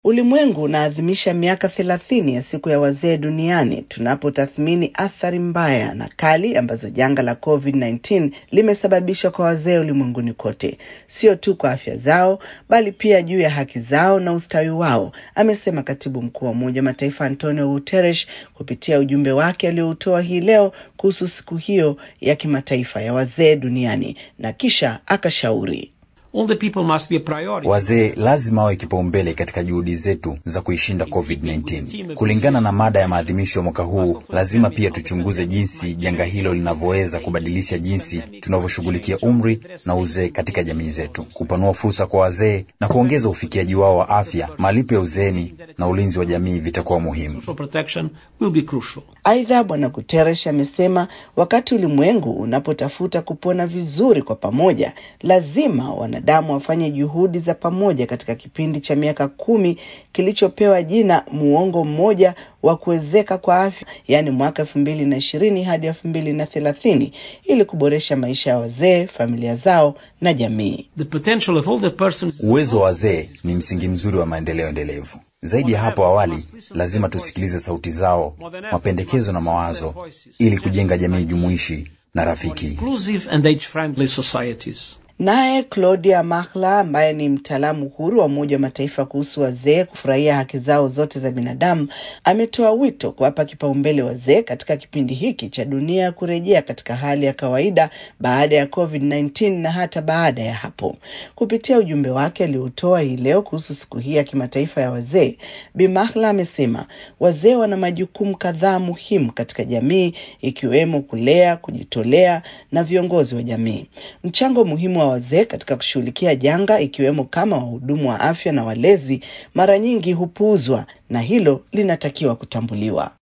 Ulimwengu unaadhimisha miaka thelathini ya siku ya wazee duniani tunapotathmini athari mbaya na kali ambazo janga la COVID-19 limesababisha kwa wazee ulimwenguni kote, sio tu kwa afya zao, bali pia juu ya haki zao na ustawi wao, amesema katibu mkuu wa Umoja wa Mataifa Antonio Guterres kupitia ujumbe wake alioutoa hii leo kuhusu siku hiyo ya kimataifa ya wazee duniani, na kisha akashauri Wazee lazima wawe kipaumbele katika juhudi zetu za kuishinda COVID-19. Kulingana na mada ya maadhimisho ya mwaka huu, lazima pia tuchunguze jinsi janga hilo linavyoweza kubadilisha jinsi tunavyoshughulikia umri na uzee katika jamii zetu, kupanua fursa kwa wazee na kuongeza ufikiaji wao wa afya. Malipo ya uzeeni na ulinzi wa jamii vitakuwa muhimu. Aidha, Bwana Guterres amesema wakati ulimwengu unapotafuta kupona vizuri kwa pamoja, lazima wanadamu wafanye juhudi za pamoja katika kipindi cha miaka kumi kilichopewa jina muongo mmoja wa kuwezeka kwa afya, yaani mwaka elfu mbili na ishirini hadi elfu mbili na thelathini ili kuboresha maisha ya wazee, familia zao na jamii. Uwezo wa wazee ni msingi mzuri wa maendeleo endelevu. Zaidi ya hapo awali, lazima tusikilize sauti zao, mapendekezo na mawazo ili kujenga jamii jumuishi na rafiki. Naye Claudia Mahla ambaye ni mtaalamu huru wa Umoja wa Mataifa kuhusu wazee kufurahia haki zao zote za binadamu ametoa wito kuwapa kipaumbele wazee katika kipindi hiki cha dunia ya kurejea katika hali ya kawaida baada ya COVID-19 na hata baada ya hapo. Kupitia ujumbe wake aliotoa hii leo kuhusu siku hii ya kimataifa ya wazee, Bi Mahla amesema wazee wana majukumu kadhaa muhimu katika jamii ikiwemo kulea, kujitolea na viongozi wa jamii. Mchango muhimu wa wazee katika kushughulikia janga ikiwemo kama wahudumu wa afya na walezi mara nyingi hupuuzwa na hilo linatakiwa kutambuliwa.